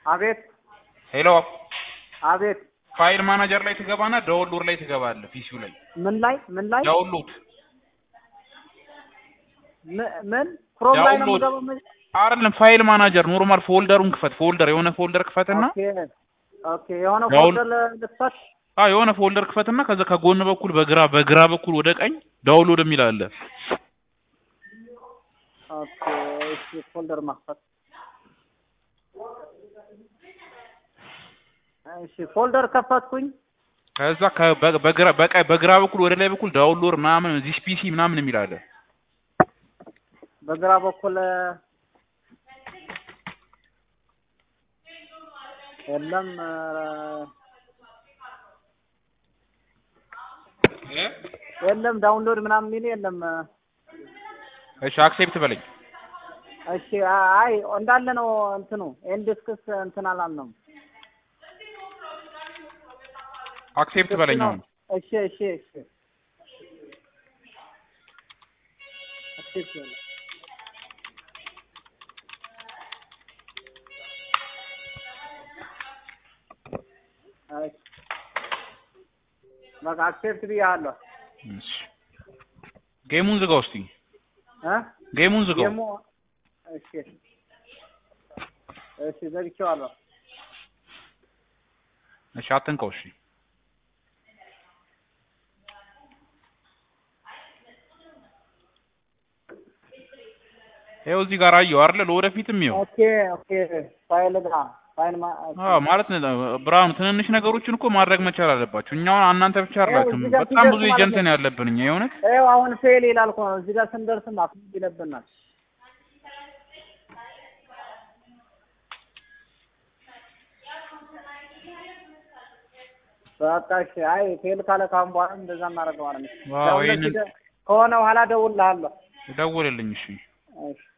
አቤት ሄሎ አቤት ፋይል ማናጀር ላይ ትገባና ዳውንሎድ ላይ ትገባለህ ፒሲው ላይ ምን ላይ ምን ላይ ዳውንሎድ ም- ምን ክሮም ላይ ነው ዳውንሎድ። የምገባው? ምን- አይደለም ፋይል ማናጀር ኖርማል ፎልደሩን ክፈት ፎልደር የሆነ ፎልደር ክፈትና ኦኬ ኦኬ የሆነ ዳውን- ፎልደር ልክፈት። አዎ የሆነ ፎልደር ክፈትና ከዛ ከጎን በኩል በግራ በግራ በኩል ወደ ቀኝ ዳውንሎድ የሚል አለ ኦኬ እሺ ፎልደር መክፈት። እሺ ፎልደር ከፈትኩኝ። ከዛ ከ- በ- በግራ በቀ- በግራ በኩል ወደ ላይ በኩል ዳውንሎድ ምናምን ዚስ ፒሲ ምናምን የሚል አለ በግራ በኩል የለም እ፣ የለም ዳውንሎድ ምናምን የሚል የለም። እሺ አክሴፕት በለኝ እሺ አ- አይ እንዳለ ነው እንትኑ ኤንዲስክስ እንትን አላልነውም። አክሴፕት በለኝ አሁን እሺ እሺ እሺ አክሴፕት በለኝ። አይ በቃ አክሴፕት ብያለሁ። እሺ ጌሙን ዝጋው እስቲ እ ጌሙን ዝጋው ደግሞ እሺ እሺ ዘግቼዋለሁ። እሺ አትንቀው እሺ ይኸው እዚህ ጋር አየው አይደለ ለወደፊትም ይኸው ኦኬ ኦኬ ፋይል ጋ ፋይል ማ አዎ ማለት ነው ብርሃኑ ትንንሽ ነገሮችን እኮ ማድረግ መቻል አለባችሁ እኛ አሁን እናንተ ብቻ አይደላችሁም እዚህ ጋር በጣም ብዙ ሲደርስ ኤጀንት ማለት ነው ያለብን እኛ የእውነት ይኸው አሁን ፌል ይላል እኮ ነው። እዚህ ጋር ስንደርስም አፍ ይለብናል። በቃ እሺ። አይ ፌል ካለ ካሁን በኋላ እንደዛ እናደርገዋለን። ዋው ደውለህ ይሄንን ሲደ- ከሆነ በኋላ እደውልልሃለሁ። ደውልልኝ እሺ እሺ